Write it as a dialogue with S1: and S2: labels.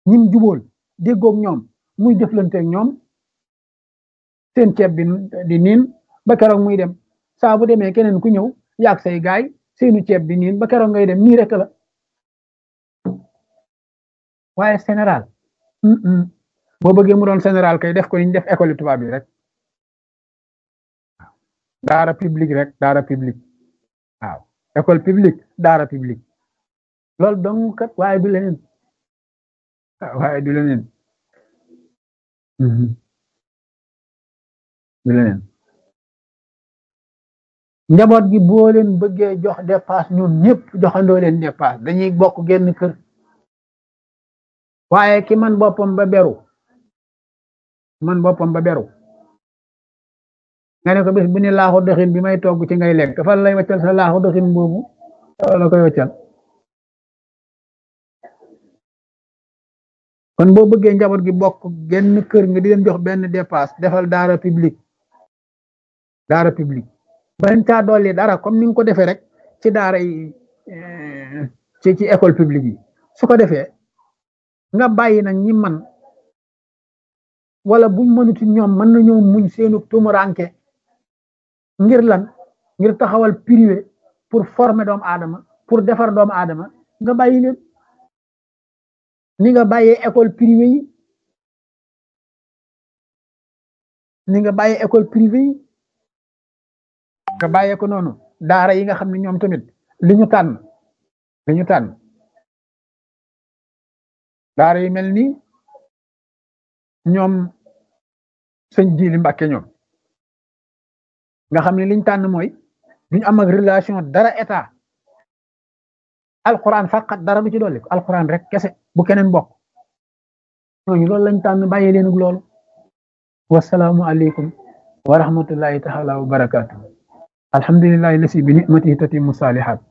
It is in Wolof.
S1: ñim jubóol déggoog ñoom muy jëflanteeg ñoom seen ceeb bi di niin ba keroog muy dem saa bu demee keneen ku ñëw yaag say gaay seenu ceeb bi niin ba keroog ngay dem nii rek la waaye général boo bëggee mu doon général kay def ko ni ñu def école tubaab bi rek daara publique rek daara publique waaw école publique daara publique loolu dong kat waaye du leneen waaye du leneen du leneen njaboot gi boo leen bëggee jox dépasse ñun ñëpp joxandoo leen dépasse dañuy bokk genn kër waaye ki man boppam ba beru man boppam ba beru nga ne ko bis bu ne laaxu doxin bi may togg ci ngay lekk fan lay waccal sa laaxu doxin boobu la koy waccal kon boo bëggee njaboot gi bokk genn kër nga di leen jox benn dépasse defal daara publique daara publique bañ caa dolli dara comme ni nga ko defee rek ci daara yi ci ci école publique yi su ko defee nga bàyyi nag ñi man wala buñ mënuti ñoom mën nañoo muñ seenu tumuranke ngir lan ngir taxawal privé pour former doomu aadama pour defar doomu aadama nga bàyyi leen ni nga bàyyee école privée yi ni nga bàyyee école privée yi nga bàyyee ko noonu daara yi nga xam ne ñoom tamit li ñu tànn li ñu tànn daara yi mel ni ñoom sëñ Jili Mbàkke ñoom nga xam ne liñ tànn mooy duñu am ak relation dara état alquran faqat dara du ci dolli ko alquran rek kese bu keneen bokk ñooñu loolu lañ tànn bàyyi leen ak loolu wasalaamu aleykum wa rahmatullahi taala wa barakatuh alhamdulillahi lasi bi nicmatihi tatimu salihat